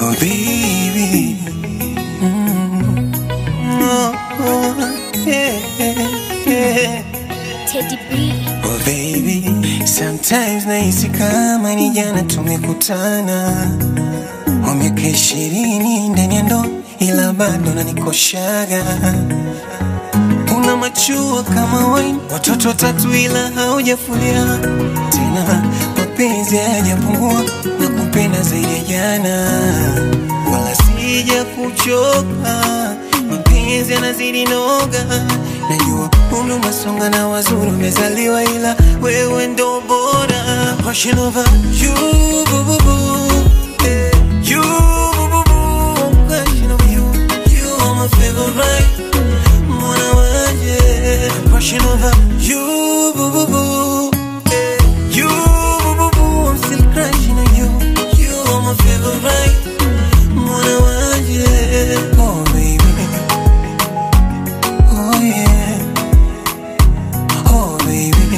Oh baby. Mm. Oh, oh, yeah, yeah. Teddy B. Oh baby, sometimes nahisi kama ni jana tumekutana, wa miaka ishirini ndani ya ndoa, ila bado nanikoshaga. Una machua kama wine, watoto watatu ila haujafulia tena, mapenzi hayajapungua na kupenda zaidi ya jana, wala sija kuchoka, mapenzi yanazidi noga. Najua umri umesonga na wazuri umezaliwa, ila wewe ndo bora. Rushing over you, boo, boo, boo. Eh, you, boo, boo, boo. I'm crushing over you. You are my favorite. Mwana wanje. I'm crushing over you, boo, boo, boo. Eh, you, boo, boo, boo. I'm still crushing on you. You are my favorite. Mwana wanje. Oh, baby. Oh, yeah. Oh, baby.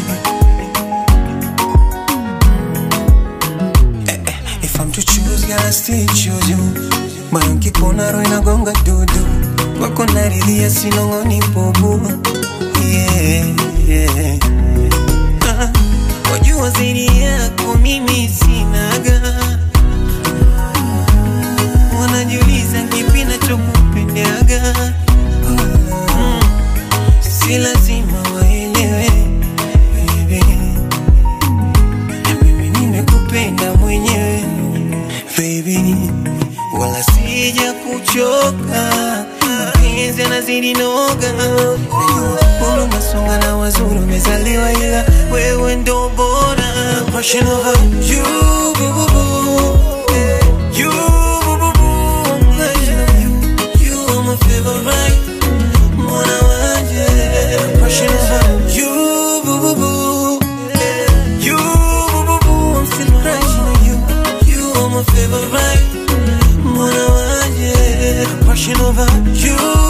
Eh, eh, If I'm to choose, girl, I still choose you. Moyo nkikuona roho inagonga dudu, wako naridhia sinong'oni bubu. Yeah, yeah. Ah, wajua zaidi yako mimi sinaga, wanajiuliza kipi nachokupendaga. Mm, si lazima waelewe baby na mimi nimekupenda mwenyewe baby, wala sija kuchoka, mapenzi yanazidi noga. Najua umri umesonga na wazuri umezaliwa, ila wewe ndo bora. Rushing over you, boo, boo, boo. Eh, you, boo, boo, boo. I'm crushing on you. You are my favorite. Mwana wanje. Rushing over you, boo, boo, boo. Eh, you, boo, boo, boo. I'm still crushing on you. You are my favorite. Mwana wanje. Rushing over you.